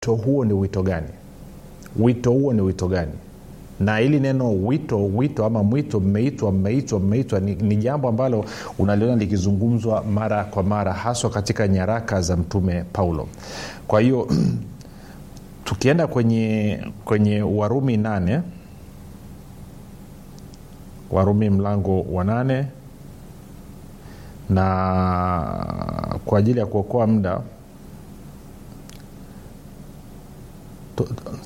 wito huo ni wito gani wito huo ni wito gani na hili neno wito wito ama mwito mmeitwa mmeitwa mmeitwa ni, ni jambo ambalo unaliona likizungumzwa mara kwa mara haswa katika nyaraka za mtume paulo kwa hiyo tukienda kwenye kwenye warumi nane warumi mlango wa nane na kwa ajili ya kuokoa muda tu,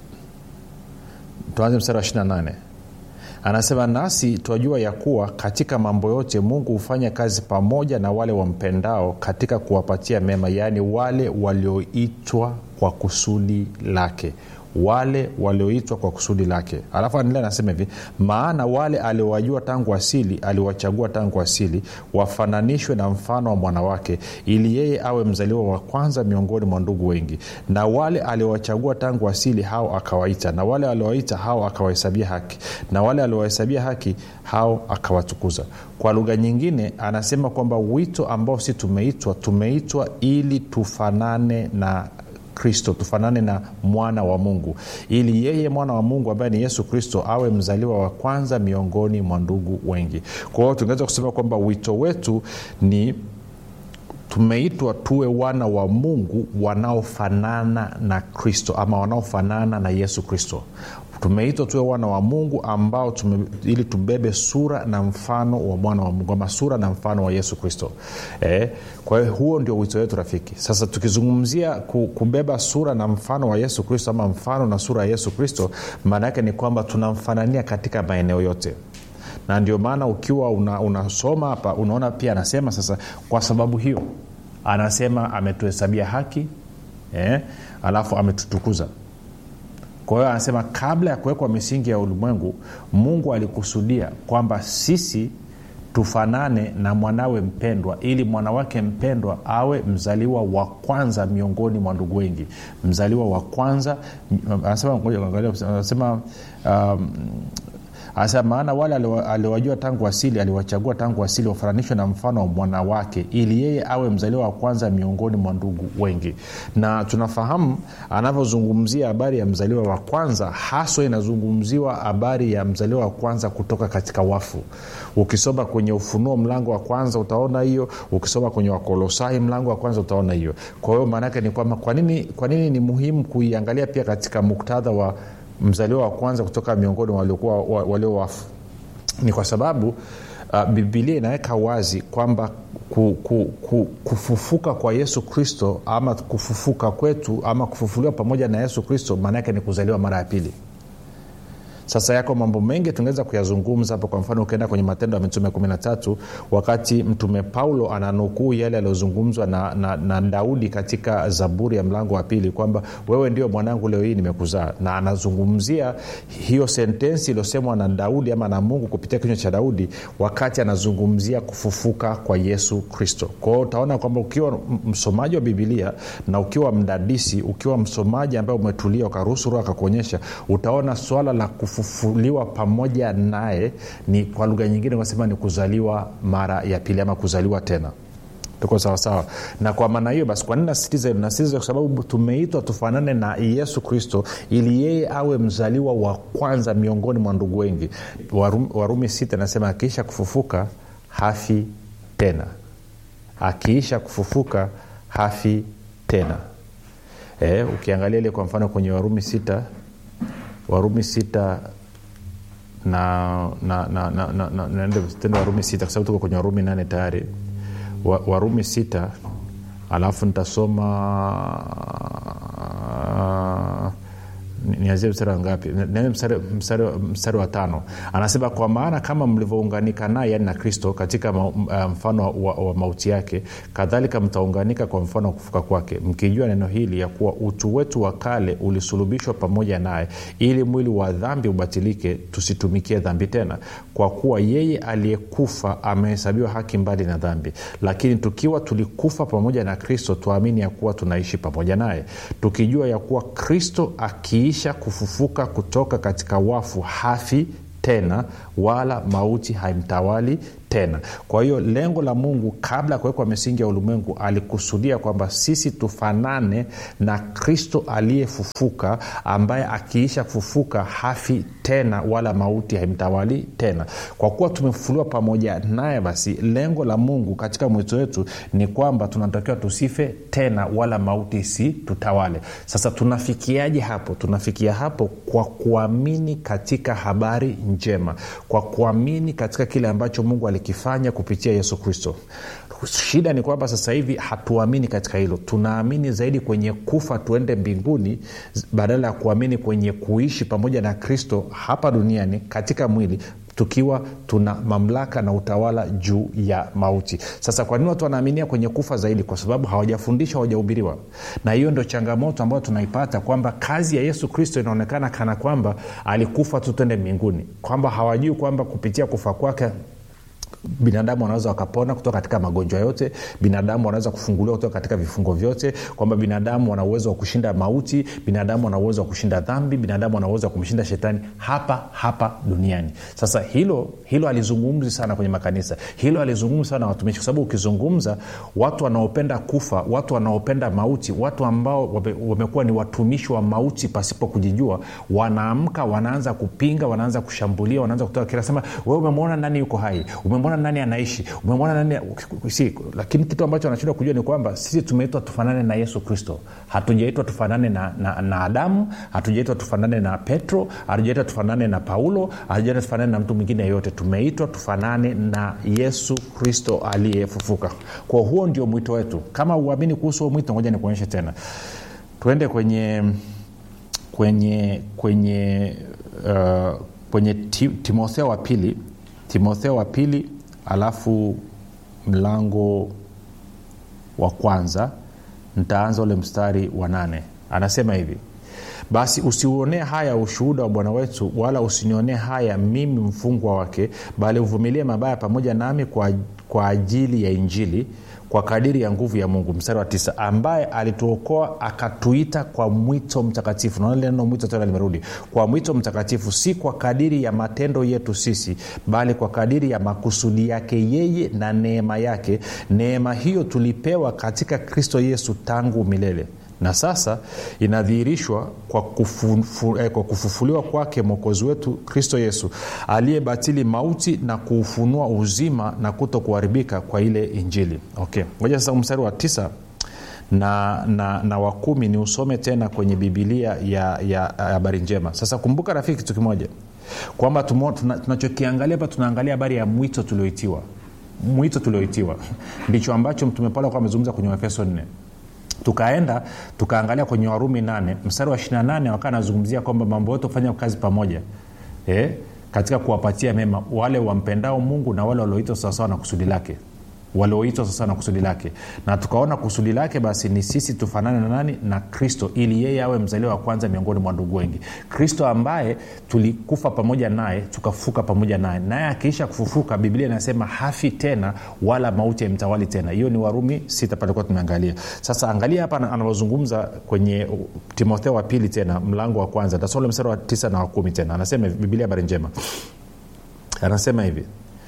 tuanze mstari wa 28 anasema nasi twajua ya kuwa katika mambo yote mungu hufanya kazi pamoja na wale wampendao katika kuwapatia mema yaani wale walioitwa kwa kusudi lake wale walioitwa kwa kusudi lake alafu anaendelea anasema hivi maana wale aliowajua tangu asili aliwachagua tangu asili wafananishwe na mfano wa mwanawake ili yeye awe mzaliwa wa kwanza miongoni mwa ndugu wengi na wale aliowachagua tangu asili hao akawaita na wale aliowaita hao akawahesabia haki na wale aliowahesabia haki hao akawatukuza kwa lugha nyingine anasema kwamba wito ambao si tumeitwa tumeitwa ili tufanane na kristo tufanane na mwana wa mungu ili yeye mwana wa mungu ambaye ni yesu kristo awe mzaliwa wa kwanza miongoni mwa ndugu wengi kwa hiyo tungeweza kusema kwamba wito wetu ni tumeitwa tuwe wana wa mungu wanaofanana na kristo ama wanaofanana na yesu kristo tumeitwa tuwe wana wa mungu ambao tume, ili tubebe sura na mfano wa mwana wa mungu ama sura na mfano wa yesu kristo eh, kwa hiyo huo ndio wito wetu rafiki sasa tukizungumzia kubeba sura na mfano wa yesu kristo ama mfano na sura ya yesu kristo maana yake ni kwamba tunamfanania katika maeneo yote na ndio maana ukiwa unasoma una hapa unaona pia anasema sasa kwa sababu hiyo anasema ametuhesabia haki eh, alafu ametutukuza kwa hiyo anasema kabla ya kuwekwa misingi ya ulimwengu mungu alikusudia kwamba sisi tufanane na mwanawe mpendwa ili mwanawake mpendwa awe mzaliwa wa kwanza miongoni mwa ndugu wengi mzaliwa wa kwanza anasema, anasema um, anasema maana wale aliwajua tangu asili aliwachagua tangu asili wafananishwe na mfano wa mwanawake ili yeye awe mzaliwa wa kwanza miongoni mwa ndugu wengi na tunafahamu anavyozungumzia habari ya mzaliwa wa kwanza haswa inazungumziwa habari ya mzaliwa wa kwanza kutoka katika wafu ukisoma kwenye ufunuo mlango wa kwanza utaona hiyo ukisoma kwenye wakolosai mlango wa kwanza utaona hiyo kwa hiyo maanaake ni kwamba kwa nini, kwa nini ni muhimu kuiangalia pia katika muktadha wa mzaliwa wa kwanza kutoka miongoni waliokuwa walio wafu ni kwa sababu uh, bibilia inaweka wazi kwamba ku, ku, ku, kufufuka kwa yesu kristo ama kufufuka kwetu ama kufufuliwa pamoja na yesu kristo maana yake ni kuzaliwa mara ya pili sasa yako mambo mengi tungeweza kuyazungumza hapo kwa mfano ukienda kwenye matendo ya mitume 13 wakati mtume paulo ananukuu yale yaliyozungumzwa na, na, na daudi katika zaburi ya mlango wa pili kwamba wewe ndio mwanangu leo hii nimekuzaa na anazungumzia hiyo sentensi iliyosemwa na daudi ama na mungu kupitia kinywa cha daudi wakati anazungumzia kufufuka kwa yesu kristo kwao utaona kwamba ukiwa msomaji wa bibilia na ukiwa mdadisi ukiwa msomaji ambaye umetulia ukaruhusu roho akakuonyesha utaona swala la kufu kufufuliwa pamoja naye ni kwa lugha nyingine unasema ni kuzaliwa mara ya pili ama kuzaliwa tena tuko sawasawa na kwa maana hiyo basi kwa nini nasitiza hilo nasitiza kwa sababu tumeitwa tufanane na yesu kristo ili yeye awe mzaliwa wa kwanza miongoni mwa ndugu wengi warumi, warumi sita nasema akiisha kufufuka hafi tena akiisha kufufuka hafi tena e, ukiangalia ile kwa mfano kwenye warumi sita warumi sita na na na na, na, na, na tendo warumi sita kwa sababu tuko kwenye warumi nane tayari wa, warumi sita alafu nitasoma uh, nianzie mstari wa ngapi mstari, mstari, mstari wa tano anasema kwa maana kama mlivyounganika naye yani na kristo katika ma, uh, mfano wa, wa mauti yake kadhalika mtaunganika kwa mfano wa kufuka kwake mkijua neno hili ya kuwa utu wetu wa kale ulisulubishwa pamoja naye ili mwili wa dhambi ubatilike tusitumikie dhambi tena kwa kuwa yeye aliyekufa amehesabiwa haki mbali na dhambi lakini tukiwa tulikufa pamoja na kristo tuamini ya kuwa tunaishi pamoja naye tukijua ya kuwa kristo akiishi akiisha kufufuka kutoka katika wafu hafi tena wala mauti haimtawali tena tena kwa hiyo lengo la mungu kabla ya kuwekwa misingi ya ulimwengu alikusudia kwamba sisi tufanane na kristo aliyefufuka ambaye akiisha kufufuka hafi tena wala mauti haimtawali tena kwa kuwa tumefufuliwa pamoja naye basi lengo la mungu katika mwito wetu ni kwamba tunatakiwa tusife tena wala mauti si tutawale sasa tunafikiaje hapo tunafikia hapo kwa kuamini katika habari njema kwa kuamini katika kile ambacho mungu alikifanya kupitia yesu kristo shida ni kwamba sasa hivi hatuamini katika hilo tunaamini zaidi kwenye kufa tuende mbinguni badala ya kuamini kwenye kuishi pamoja na kristo hapa duniani katika mwili tukiwa tuna mamlaka na utawala juu ya mauti sasa kwa nini watu wanaaminia kwenye kufa zaidi kwa sababu hawajafundishwa hawajahubiriwa na hiyo ndio changamoto ambayo tunaipata kwamba kazi ya yesu kristo inaonekana kana kwamba alikufa tu twende mbinguni kwamba hawajui kwamba kupitia kufa kwake binadamu wanaweza wakapona kutoka katika magonjwa yote binadamu wanaweza kufunguliwa kutoka katika vifungo vyote kwamba binadamu wana uwezo wa kushinda mauti binadamu wana uwezo wa kushinda dhambi binadamu wana uwezo wa kumshinda shetani hapa hapa duniani sasa hilo hilo alizungumzi sana kwenye makanisa hilo alizungumzi sana na watumishi kwa sababu ukizungumza watu wanaopenda kufa watu wanaopenda mauti watu ambao wame, wamekuwa ni watumishi wa mauti pasipo kujijua wanaamka wanaanza kupinga wanaanza kushambulia wanaanza kutoa kila sema wewe umemwona nani yuko hai umemwona nani anaishi umemwona nani si, lakini kitu ambacho anashindwa kujua ni kwamba sisi tumeitwa tufanane na yesu kristo hatujaitwa tufanane na, na, na adamu hatujaitwa tufanane na petro hatujaitwa tufanane na paulo hatujaitwa tufanane na mtu mwingine yeyote tumeitwa tufanane na yesu kristo aliyefufuka kwa huo ndio mwito wetu kama uamini kuhusu huo mwito ngoja nikuonyeshe tena tuende kwenye kwenye kwenye uh, kwenye ti, timotheo wa pili timotheo wa pili alafu mlango wa kwanza ntaanza ule mstari wa nane anasema hivi basi usiuonee haya ushuhuda wa bwana wetu wala usinionee haya mimi mfungwa wake bali uvumilie mabaya pamoja nami kwa, kwa ajili ya injili kwa kadiri ya nguvu ya mungu mstari wa tisa ambaye alituokoa akatuita kwa mwito mtakatifu naona lile neno mwito tena limerudi kwa mwito mtakatifu si kwa kadiri ya matendo yetu sisi bali kwa kadiri ya makusudi yake yeye na neema yake neema hiyo tulipewa katika kristo yesu tangu milele na sasa inadhihirishwa kwa, kufufu, eh, kwa kufufuliwa kwake mwokozi wetu kristo yesu aliyebatili mauti na kuufunua uzima na kuto kuharibika kwa ile injili okay ngoja sasa mstari wa tisa na, na, na wa kumi ni usome tena kwenye bibilia ya habari njema sasa kumbuka rafiki kitu kimoja kwamba tunachokiangalia hapa tunaangalia habari ya mwito tulioitiwa mwito tulioitiwa ndicho ambacho mtume paulo akuwa amezungumza kwenye waefeso 4 tukaenda tukaangalia kwenye warumi 8 mstari wa 28 wakaa anazungumzia kwamba mambo yote hufanya kazi pamoja eh? katika kuwapatia mema wale wampendao mungu na wale walioitwa sawasawa na kusudi lake walioitwa sasa na kusudi lake na tukaona kusudi lake basi ni sisi tufanane na nani na kristo ili yeye awe mzaliwa wa kwanza miongoni mwa ndugu wengi kristo ambaye tulikufa pamoja naye tukafufuka pamoja naye naye akiisha kufufuka biblia inasema hafi tena wala mauti yaimtawali tena hiyo ni warumi sita palikuwa tumeangalia sasa angalia hapa anavyozungumza kwenye timotheo wa pili tena mlango wa kwanza tasole mstari wa tisa na wa kumi tena anasema biblia habari njema anasema hivi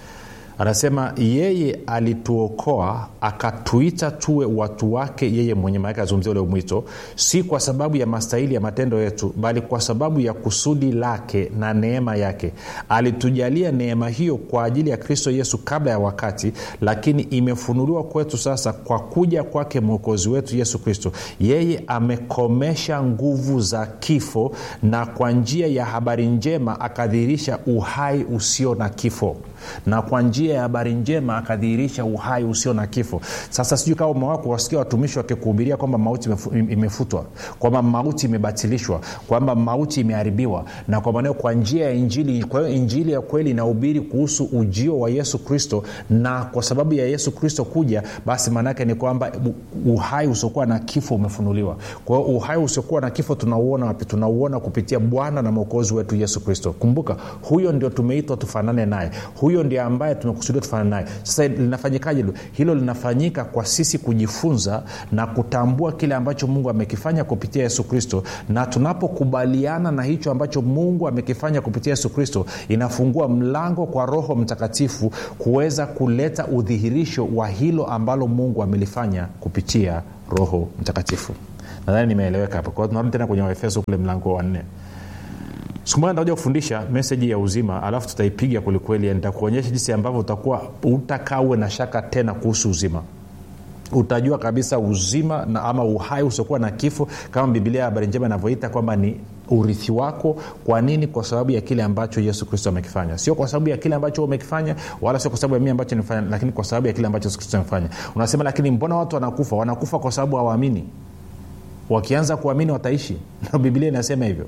anasema yeye alituokoa akatuita tuwe watu wake yeye mwenye maake azungumzia ule mwito si kwa sababu ya mastahili ya matendo yetu bali kwa sababu ya kusudi lake na neema yake alitujalia neema hiyo kwa ajili ya kristo yesu kabla ya wakati lakini imefunuliwa kwetu sasa kwa kuja kwake mwokozi wetu yesu kristo yeye amekomesha nguvu za kifo na kwa njia ya habari njema akadhihirisha uhai usio na kifo na kwa njia ya habari njema akadhihirisha uhai usio na kifo sasa sijui kama umewako wasikia watumishi wakikuhubiria kwamba mauti imefutwa kwamba mauti imebatilishwa kwamba mauti imeharibiwa na kwa maneo kwa njia ya injili kwa hiyo injili ya kweli inahubiri kuhusu ujio wa yesu kristo na kwa sababu ya yesu kristo kuja basi maanaake ni kwamba uhai usiokuwa na kifo umefunuliwa kwa hiyo uhai usiokuwa na kifo tunauona wapi tunauona kupitia bwana na mwokozi wetu yesu kristo kumbuka huyo ndio tumeitwa tufanane naye huyo ndio ambaye tumekuwa tumekusudia tufanane naye sasa linafanyikaje hilo hilo linafanyika kwa sisi kujifunza na kutambua kile ambacho mungu amekifanya kupitia yesu kristo na tunapokubaliana na hicho ambacho mungu amekifanya kupitia yesu kristo inafungua mlango kwa roho mtakatifu kuweza kuleta udhihirisho wa hilo ambalo mungu amelifanya kupitia roho mtakatifu nadhani nimeeleweka hapo kwa hiyo tunarudi tena kwenye waefeso kule mlango wa nne siku moja nitakuja kufundisha meseji ya uzima alafu tutaipiga kwelikweli nitakuonyesha jinsi ambavyo utakuwa utakaa uwe na shaka tena kuhusu uzima utajua kabisa uzima na ama uhai usiokuwa na kifo kama bibilia ya habari njema inavyoita kwamba ni urithi wako kwa nini kwa sababu ya kile ambacho yesu kristo amekifanya sio kwa sababu ya kile ambacho umekifanya wala sio kwa sababu ya mii ambacho nimefanya lakini kwa sababu ya kile ambacho yesu kristo amefanya unasema lakini mbona watu wanakufa wanakufa kwa sababu hawaamini wakianza kuamini wataishi na bibilia inasema hivyo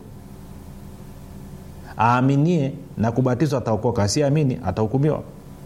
aaminie na kubatizwa ataokoka asiamini atahukumiwa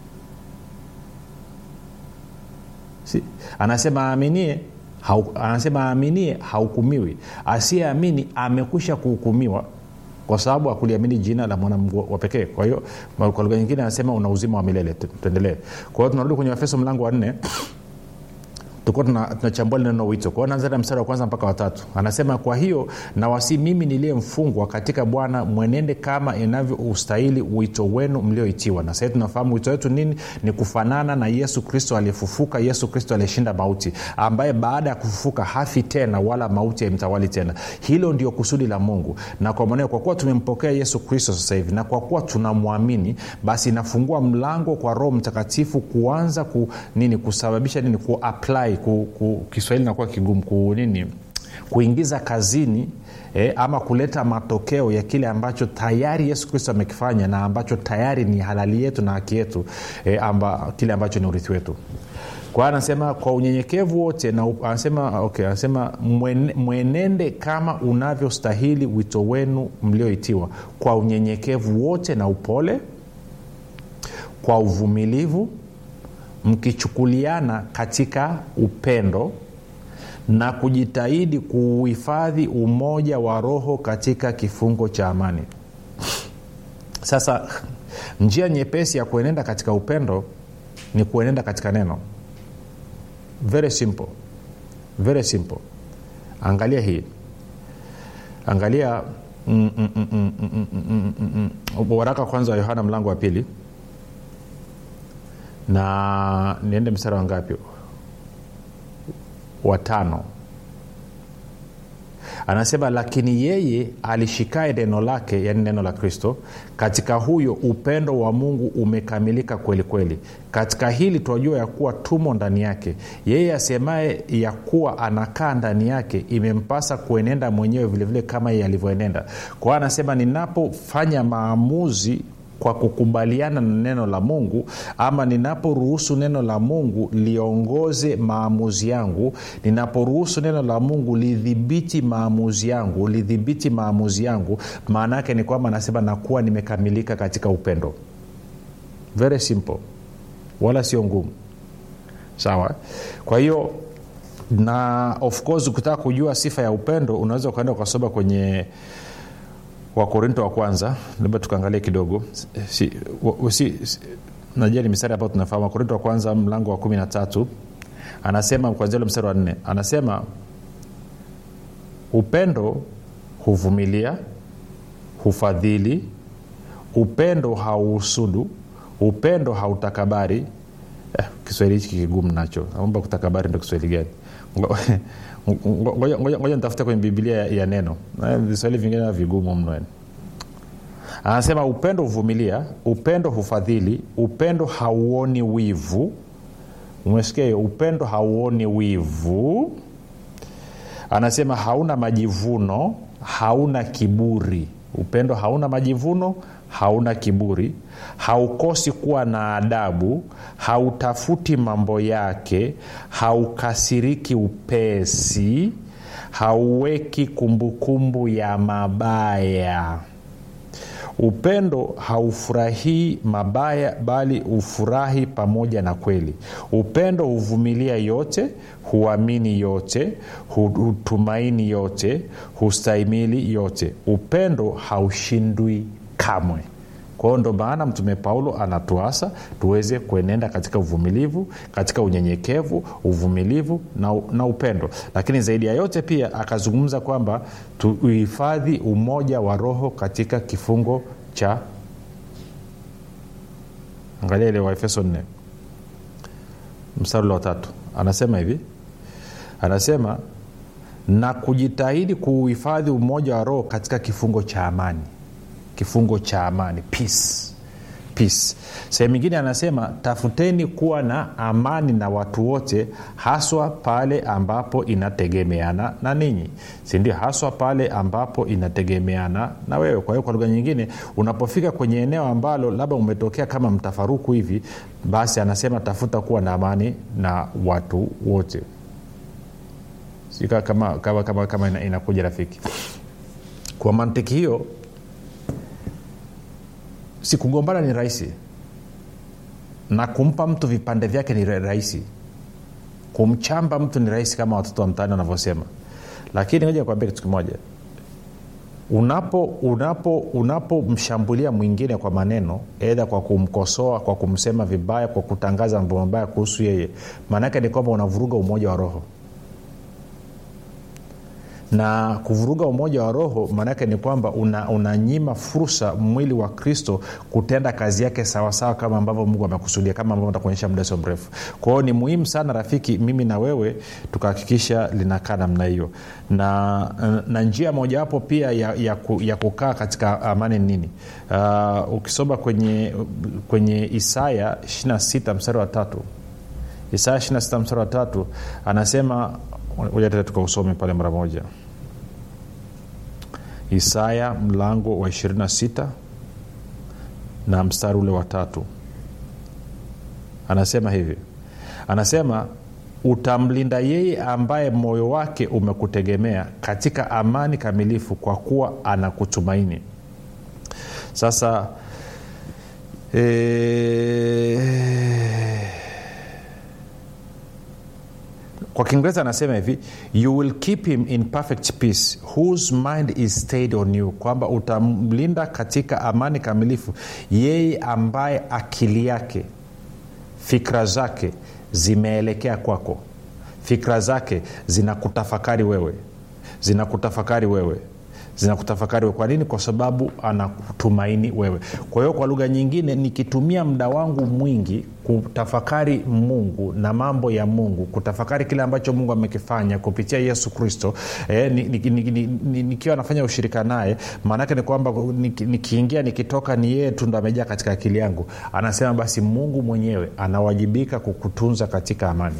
si, anasema aaminie hau, anasema aaminie hahukumiwi asiyeamini amekwisha kuhukumiwa kwa sababu akuliamini jina la mwanamgu wa pekee kwa hiyo kwa lugha nyingine anasema una uzima wa milele tuendelee kwa hiyo tunarudi kwenye wafeso mlango wa nne tulikuwa tunachambua tuna neno wito kwao naanza mstari wa kwanza mpaka watatu anasema kwa hiyo nawasi mimi niliye mfungwa katika bwana mwenende kama inavyoustahili wito wenu mlioitiwa na sahii tunafahamu wito wetu nini ni kufanana na yesu kristo aliyefufuka yesu kristo aliyeshinda mauti ambaye baada ya kufufuka hafi tena wala mauti haimtawali tena hilo ndio kusudi la mungu na kwa maneo kwa kuwa tumempokea yesu kristo sasa hivi na kwa kuwa tunamwamini basi inafungua mlango kwa roho mtakatifu kuanza ku, nini kusababisha nini kuapply ku, ku, kiswahili nakuwa kigumu ku nini kuingiza kazini eh, ama kuleta matokeo ya kile ambacho tayari yesu kristo amekifanya na ambacho tayari ni halali yetu na haki yetu eh, amba, kile ambacho ni urithi wetu kwa anasema kwa unyenyekevu wote na anasema okay, anasema mwenende kama unavyostahili wito wenu mlioitiwa kwa unyenyekevu wote na upole kwa uvumilivu mkichukuliana katika upendo na kujitahidi kuuhifadhi umoja wa roho katika kifungo cha amani sasa njia nyepesi ya kuenenda katika upendo ni kuenenda katika neno very simple very simple angalia hii angalia mm, mm, mm, mm, mm, mm, mm, mm. waraka kwanza wa yohana mlango wa pili na niende mstari wa ngapi watano anasema lakini yeye alishikae neno lake yani neno la kristo katika huyo upendo wa mungu umekamilika kweli kweli katika hili tunajua ya kuwa tumo ndani yake yeye asemaye ya kuwa anakaa ndani yake imempasa kuenenda mwenyewe vilevile vile kama yeye alivyoenenda kwa hiyo anasema ninapofanya maamuzi kwa kukubaliana na neno la mungu ama ninaporuhusu neno la mungu liongoze maamuzi yangu ninaporuhusu neno la mungu lidhibiti maamuzi yangu lidhibiti maamuzi yangu maana yake ni kwamba anasema nakuwa nimekamilika katika upendo very simple wala sio ngumu sawa kwa hiyo na of course ukitaka kujua sifa ya upendo unaweza ukaenda ukasoma kwenye wakorinto wa kwanza labda tukaangalia kidogo si, wa, si, si, najua ni mistari ambayo tunafahamu wakorinto wa kwanza mlango wa kumi na tatu anasema kwanzia ule mstari wa nne anasema upendo huvumilia hufadhili upendo hauhusudu upendo hautakabari eh, kiswahili hichi kigumu nacho naomba kutakabari ndo kiswahili gani ngoja nitafute kwenye bibilia ya, ya neno viswahili vingine vigumu mno anasema upendo huvumilia upendo hufadhili upendo hauoni wivu umesikia hiyo upendo hauoni wivu anasema hauna majivuno hauna kiburi upendo hauna majivuno hauna kiburi haukosi kuwa na adabu hautafuti mambo yake haukasiriki upesi hauweki kumbukumbu ya mabaya upendo haufurahii mabaya bali hufurahi pamoja na kweli upendo huvumilia yote huamini yote hutumaini yote hustahimili yote upendo haushindwi kamwe kwao ndo maana mtume paulo anatuasa tuweze kuenenda katika uvumilivu katika unyenyekevu uvumilivu na, na upendo lakini zaidi ya yote pia akazungumza kwamba tuhifadhi umoja wa roho katika kifungo cha angalia ile waefeso 4 mstari ule wa tatu anasema hivi anasema na kujitahidi kuuhifadhi umoja wa roho katika kifungo cha amani kifungo cha amani peace peace sehemu ingine anasema tafuteni kuwa na amani na watu wote haswa pale ambapo inategemeana na ninyi sindio haswa pale ambapo inategemeana na wewe kwa hiyo kwa lugha nyingine unapofika kwenye eneo ambalo labda umetokea kama mtafaruku hivi basi anasema tafuta kuwa na amani na watu wote kama, kama, kama, kama ina, inakuja rafiki kwa mantiki hiyo si kugombana ni rahisi na kumpa mtu vipande vyake ni rahisi kumchamba mtu ni rahisi kama watoto wa mtaani wanavyosema lakini moja kuambia kitu kimoja unapo unapo unapomshambulia mwingine kwa maneno edha kwa kumkosoa kwa kumsema vibaya kwa kutangaza mambo mabaya kuhusu yeye maanaake ni kwamba unavuruga umoja wa roho na kuvuruga umoja wa roho maanaake ni kwamba unanyima una fursa mwili wa kristo kutenda kazi yake sawasawa kama ambavyo mungu amekusudia kama ambavyo takuonyesha muda sio mrefu kwa hiyo ni muhimu sana rafiki mimi na wewe tukahakikisha linakaa namna hiyo na, na njia mojawapo pia ya, ya, ku, ya kukaa katika amani nini uh, ukisoma kwenye, kwenye isaya 26 mstari wa tatu isaya 26 mstari wa tatu anasema moja tata tukausome pale mara moja isaya mlango wa 26 na mstari ule wa tatu anasema hivi anasema utamlinda yeye ambaye moyo wake umekutegemea katika amani kamilifu kwa kuwa anakutumaini sasa ee, kwa kiingereza anasema hivi you will keep him in perfect peace whose mind is stayed on you kwamba utamlinda katika amani kamilifu yeye ambaye akili yake fikra zake zimeelekea kwako fikra zake zinakutafakari wewe zinakutafakari wewe zinakutafakari wewe kwa nini kwa sababu anakutumaini wewe kwa hiyo kwa lugha nyingine nikitumia muda wangu mwingi kutafakari mungu na mambo ya mungu kutafakari kile ambacho mungu amekifanya kupitia yesu kristo eh, nikiwa ni, ni, ni, ni, nafanya ushirika naye maanaake ni kwamba nikiingia nikitoka ni yeye tu ndo amejaa katika akili yangu anasema basi mungu mwenyewe anawajibika kukutunza katika amani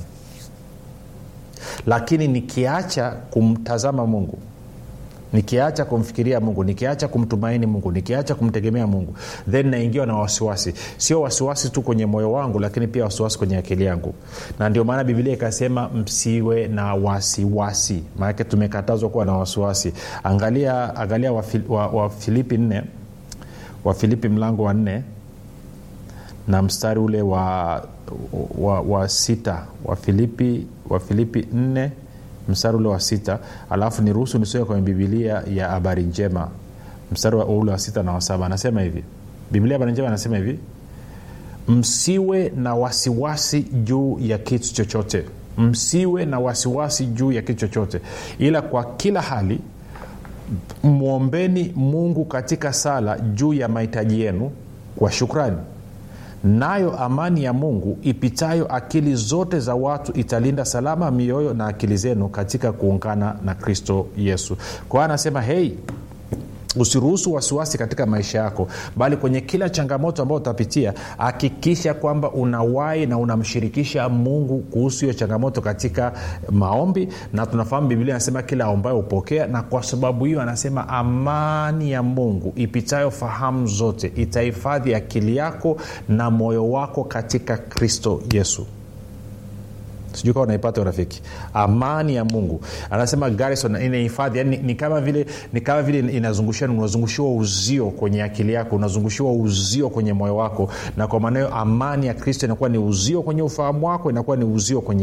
lakini nikiacha kumtazama mungu nikiacha kumfikiria mungu nikiacha kumtumaini mungu nikiacha kumtegemea mungu then naingiwa na wasiwasi sio wasiwasi tu kwenye moyo wangu lakini pia wasiwasi kwenye akili yangu na ndio maana bibilia ikasema msiwe na wasiwasi maanake tumekatazwa kuwa na wasiwasi angalia angalia wafilipi wa, wa, wa nne wafilipi mlango wa nne na mstari ule wa, wa, wa sita wafilipi wafilipi nne mstari ule wa sita alafu niruhusu nisome kwenye bibilia ya habari njema mstari ule wa sita na wa saba anasema hivi bibilia habari njema anasema hivi msiwe na wasiwasi juu ya kitu chochote msiwe na wasiwasi juu ya kitu chochote ila kwa kila hali mwombeni mungu katika sala juu ya mahitaji yenu kwa shukrani nayo amani ya mungu ipitayo akili zote za watu italinda salama mioyo na akili zenu katika kuungana na kristo yesu kwa hiyo anasema hei usiruhusu wasiwasi katika maisha yako bali kwenye kila changamoto ambayo utapitia hakikisha kwamba unawai na unamshirikisha mungu kuhusu hiyo changamoto katika maombi na tunafahamu biblia anasema kila ambayo hupokea na kwa sababu hiyo anasema amani ya mungu ipitayo fahamu zote itahifadhi akili yako na moyo wako katika kristo yesu sijui kawa unaipata urafiki amani ya mungu anasema garrison inahifadhi yani ni kama vile ni kama vile inazungushiwa unazungushiwa uzio kwenye akili yako unazungushiwa uzio kwenye moyo wako na kwa maana hiyo amani ya kristo inakuwa ni uzio kwenye ufahamu wako inakuwa ni uzio kwenye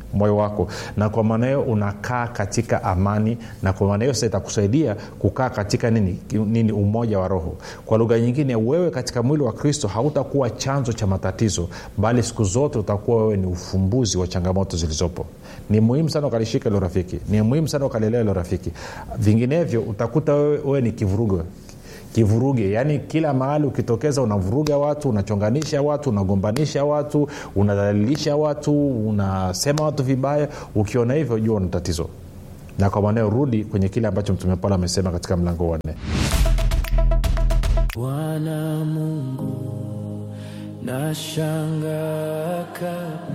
moyo wako na kwa maana hiyo unakaa katika amani na kwa maana hiyo sasa itakusaidia kukaa katika nini, nini umoja wa roho kwa lugha nyingine wewe katika mwili wa kristo hautakuwa chanzo cha matatizo bali siku zote utakuwa wewe ni ufumbuzi wa changamoto zilizopo ni muhimu sana ukalishika ilo rafiki ni muhimu sana ukalielewa ilo rafiki vinginevyo utakuta wewe, wewe ni kivurugo kivuruge yaani kila mahali ukitokeza unavuruga watu unachonganisha watu unagombanisha watu unadhalilisha watu unasema watu vibaya ukiona hivyo jua una tatizo na kwa maneo rudi kwenye kile ambacho mtume paulo amesema katika mlango wa nne bwana mungu nashanga kabisa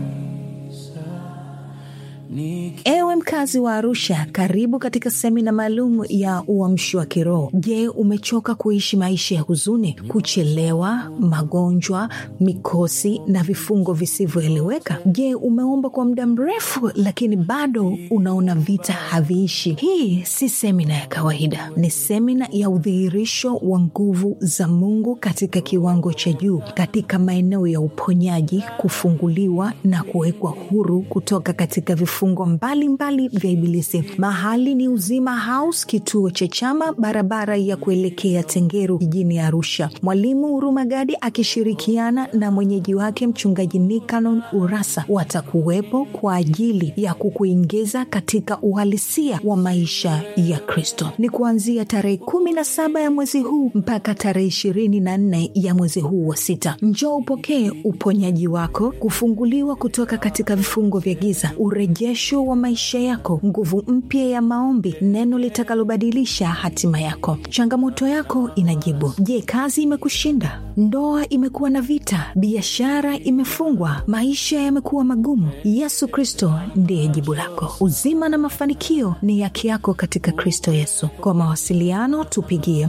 Niki... ewe mkazi wa arusha karibu katika semina maalum ya uamshi wa kiroho je umechoka kuishi maisha ya huzuni kuchelewa magonjwa mikosi na vifungo visivyoeleweka je umeomba kwa muda mrefu lakini bado unaona vita haviishi hii si semina ya kawaida ni semina ya udhihirisho wa nguvu za mungu katika kiwango cha juu katika maeneo ya uponyaji kufunguliwa na kuwekwa huru kutoka katika vifungo mbalimbali vya ibilisi mahali ni uzima house kituo cha chama barabara ya kuelekea tengeru jijini arusha mwalimu hurumagadi akishirikiana na mwenyeji wake mchungaji nikanon urasa watakuwepo kwa ajili ya kukuingiza katika uhalisia wa maisha ya kristo ni kuanzia tarehe kumi na saba ya mwezi huu mpaka tarehe ishirini na nne ya mwezi huu wa sita njoo upokee uponyaji wako kufunguliwa kutoka katika vifungo vya giza urejesho wa maisha yako nguvu mpya ya maombi neno litakalobadilisha hatima yako changamoto yako inajibu je kazi imekushinda ndoa imekuwa na vita biashara imefungwa maisha yamekuwa magumu yesu kristo ndiye jibu lako uzima na mafanikio ni yake yako katika kristo yesu kwa mawasiliano tupigie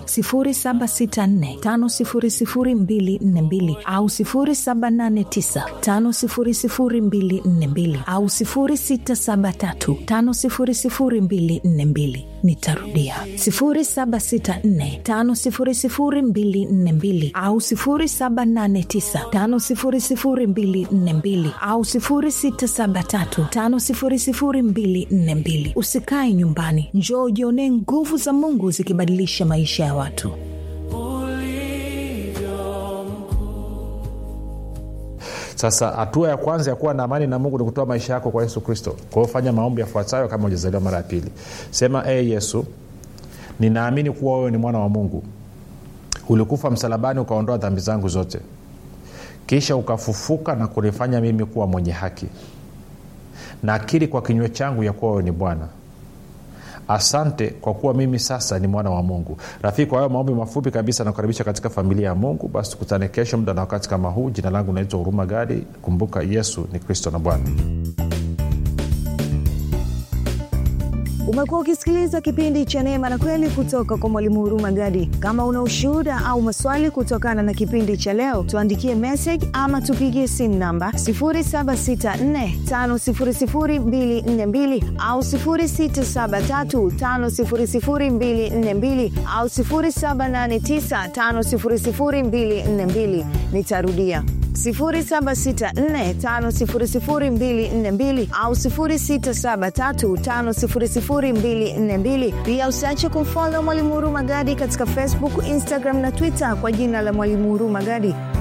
764500242 au 789500242 au 673500242 nitarudia 764500242 au 789500242 au 673500242 usikae nyumbani njoo ujionee nguvu za mungu zikibadilisha maisha ya watu sasa hatua ya kwanza ya kuwa na amani na mungu ni kutoa maisha yako kwa yesu kristo kwa hiyo fanya maombi yafuatayo kama ujazaliwa mara ya pili sema e hey, yesu ninaamini kuwa wewe ni mwana wa mungu ulikufa msalabani ukaondoa dhambi zangu zote kisha ukafufuka na kunifanya mimi kuwa mwenye haki na akili kwa kinywa changu ya kuwa wewe ni bwana asante kwa kuwa mimi sasa ni mwana wa mungu rafiki kwa hayo maombi mafupi kabisa nakukaribisha katika familia ya mungu basi tukutane kesho muda na wakati kama huu jina langu naitwa huruma gadi kumbuka yesu ni kristo na bwana umekuwa ukisikiliza kipindi cha neema na kweli kutoka kwa mwalimu huruma gadi kama una ushuhuda au maswali kutokana na kipindi cha leo tuandikie message ama tupigie simu namba 7645242 au 6735242 au 7895242 nitarudia 764500242 au 673500242 pia usiache kumfolo mwalimu huruma gadi katika facebook instagram na twitter kwa jina la mwalimu huruma gadi